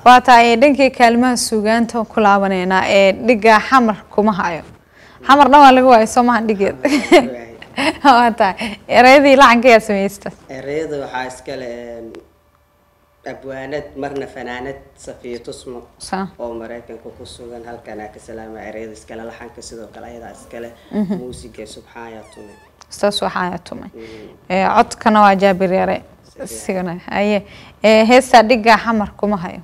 waa tahay dhankii kaalimaha suugaanta ku laabaneynaa ee dhiga xamar kuma hayo xamar dhan waa laga waayo soo mahan dhigeed waa tahay ereyadii lacanka yaa samaysta ereyada waxaa iskale abwaanad marna fanaanad safiyo tusmo Sa- oo maraykanka ku sugan halkanaa ka salaama ereyada iskale laxanka sidoo kale ayadaa iskale muusiga subxaan yaa tume saas waxaa tumay Ee, codkana waa jaabir yare sigana haye Ee, heestaa dhiga xamar kuma hayo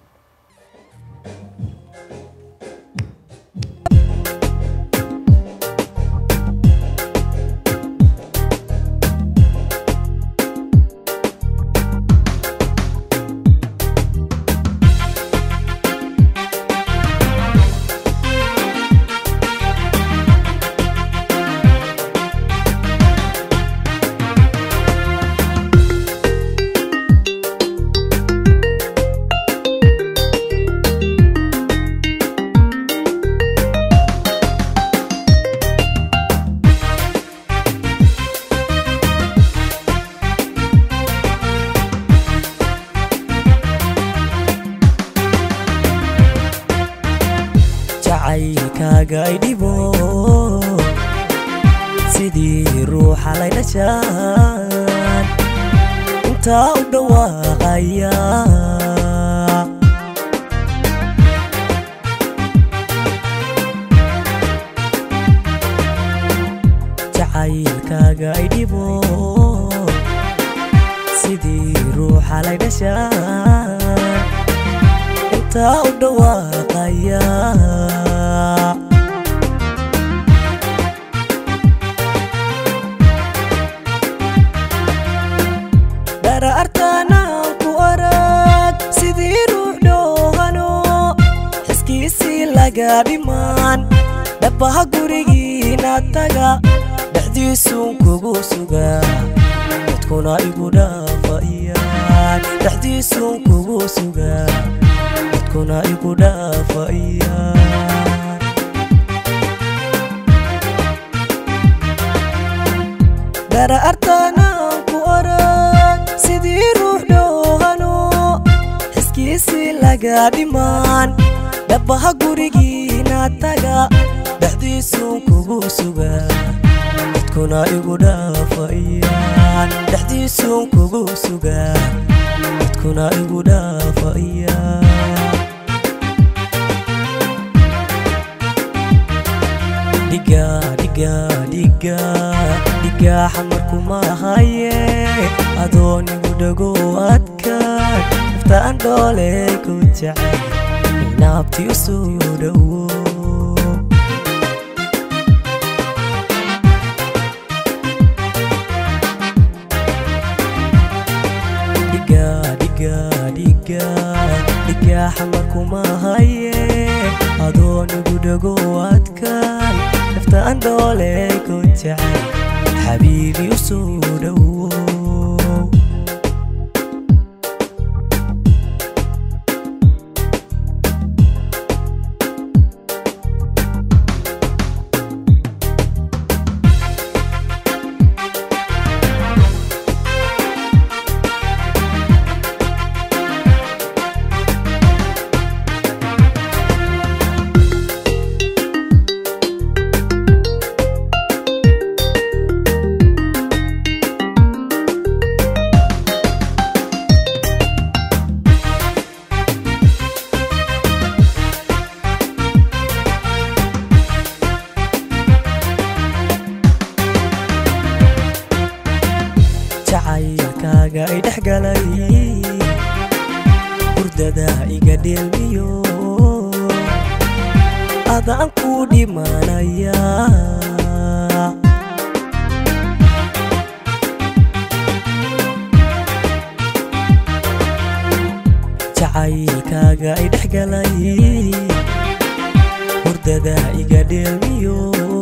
jacaylkaaga ay dhibo sidii ruuxa lay dhashaan intaa u dhawaaqaya jacaylkaaga ay dhibo sidii ruuxa lay dhashaan intaa u dhawaaqaya dharaartaanaan ku arag sidii ruux dhoohano xiskiisii laga dhimaan dhabaha gurigiina taga dhexdiisuun kugu sugaa dadkuna igu dhaafayaan dhexdiisuun kugu sugaa dadkuna igu dhaafayaan dharaartaanaan ku arag sidii ruux dhoohano xiskiisii laga dhimaan dhabaha gurigiina taga dhexdiisuun kugu sugaa dadkuna igu dhaafayaan dhexdiisuun kugu sugaa dadkuna igu dhaafayaan dhiga dhiga dhiga dhiga xamarkuma haye adoonigu dhago adkaan naftaan dhoole ku jecel inaabti u soo dhowo dhiga dhiga dhiga dhiga xamarkuma haye adoonigu dhago adkaan naftaan dhoole ku jecel xabiibi u soo dhowo jacaylkaaga ay dhex galay hurdada iga dheelmiyo adaan ku dhimanaya jacaylkaaga ay dhex galay hurdada iga dheelmiyo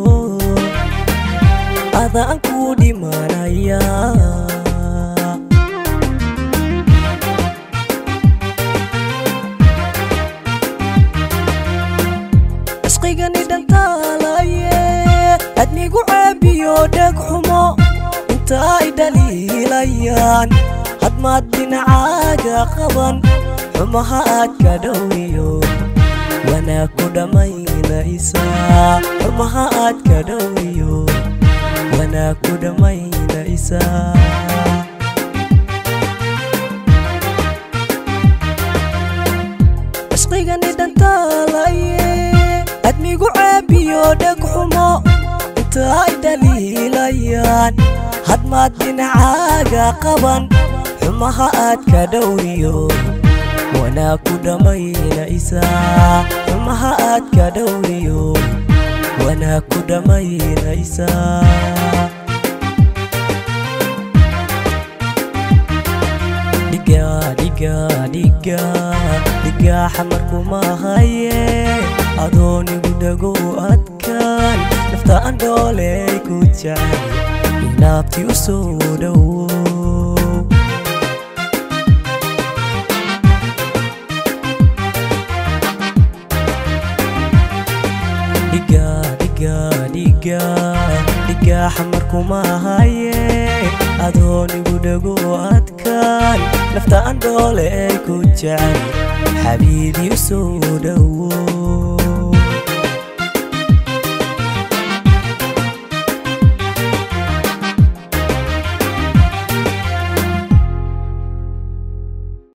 adaan ku dhimanaya cishqigani dhantaalaye adnigu caabiyo dheg xumo inta ay dhaliilayaan hadmaad dhinacaaga qaban xumaha aad ka dhowriyo wanaag ku dhammaynaysa xumaha aad ka dhowriyo wanaag ku dhammaynaysa cishqigani dhantaalaye admigu caabiyo dheg xumo inta ay dhaliilayaan hadmaad dhinacaaga qaban xumaha aad ka dhowriyo wanaag ku dhammaynaysa xumaha aad ka dhowriyo wanaag ku dhammaynaysa dhiga dhiga dhiga dhiga xamarkuma haye adoonigu dhago adkaan nafta aan dhooley ku jecel inaabti u soo dhowo dhiga dhiga dhiga dhiga xamarkuma haye adoonigu dhago adkaan nafta aan dhoole ay ku jecel xabiibi u soo dhowo